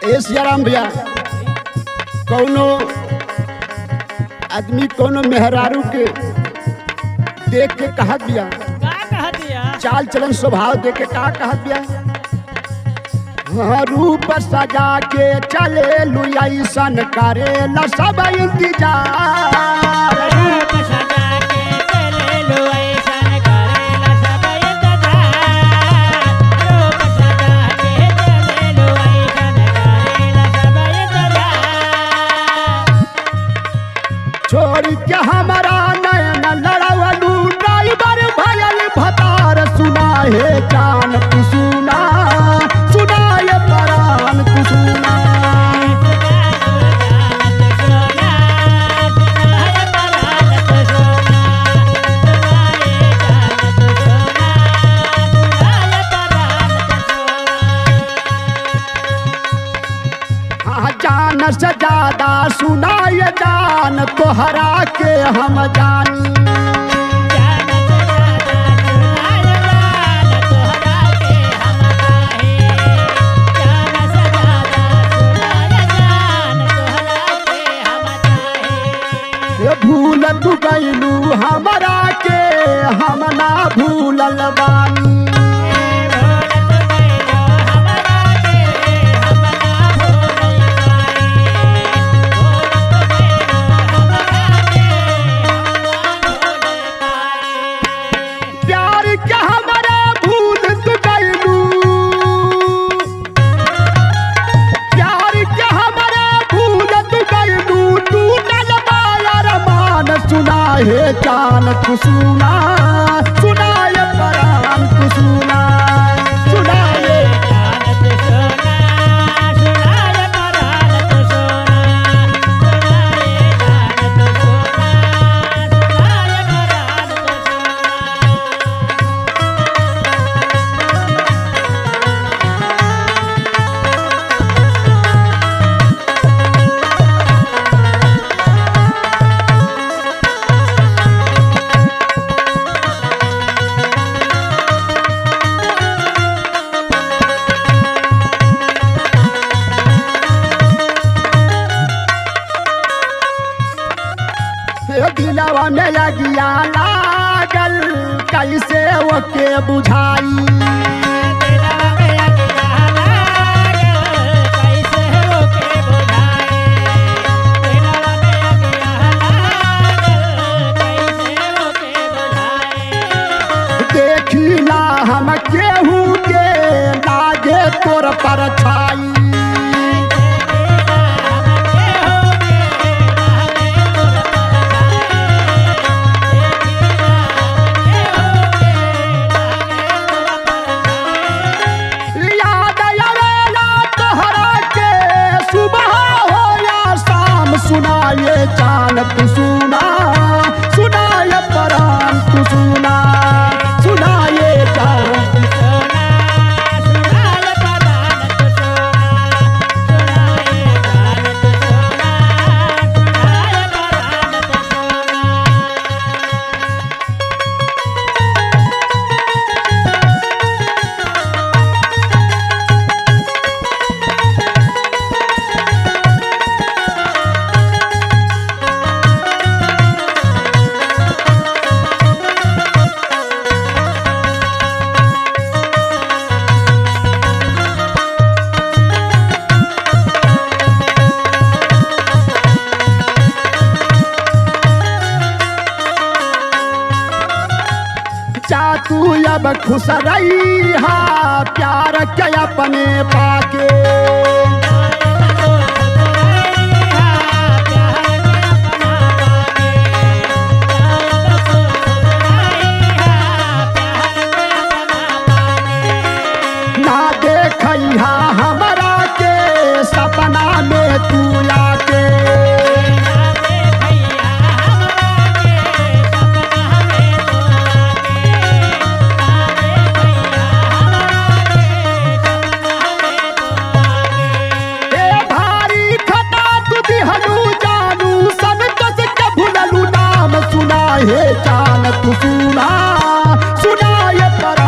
ए सियाराम भैया कौनो आदमी कौनो मेहरारू के देख के कहत बिया का कह दिया चाल चलन स्वभाव देख के का कहत बिया हाँ, रूप सजा के चले लुसन करे ला सब इंतजार रूप सजा के चले लो ऐसन करेला सब इंतजार रूप सजा के चले लो ऐसन करेला सब इंतजार छोड़ के हमारा नयन लड़वलू ड्राइवर भयल भतार सुना हे जान तू सुना सुना ये परान तू सुना हाँ जान से ज्यादा सुना ये जान तोहरा के हम जानी ये भूल तू गईलू हमरा के हम ना भूलल बानी प्यार के हमरा भूल तू गईलू प्यार के हमरा भूल तू गईलू टूटल बायर मान सुना हे जान तू सुना सुना ये परान तू सुना सुना ये हे दिलवा में लगिया लागल कैसे ओके बुझाई देखिला हम केहू के लागे तोर पर छाई याद आवेला तोहरा के सुबह हो या शाम सुनाए चान तू सुना सुनाए परान तू सुना सुनाए चान जा तू अब खुश रही हा प्यार के अपने पाके ना देखा हमरा के सपना में तू आके ए भारी खटा तू दिहलू जानू सन कस के भुललू नाम सुना हे जान तू सुना सुना ये पर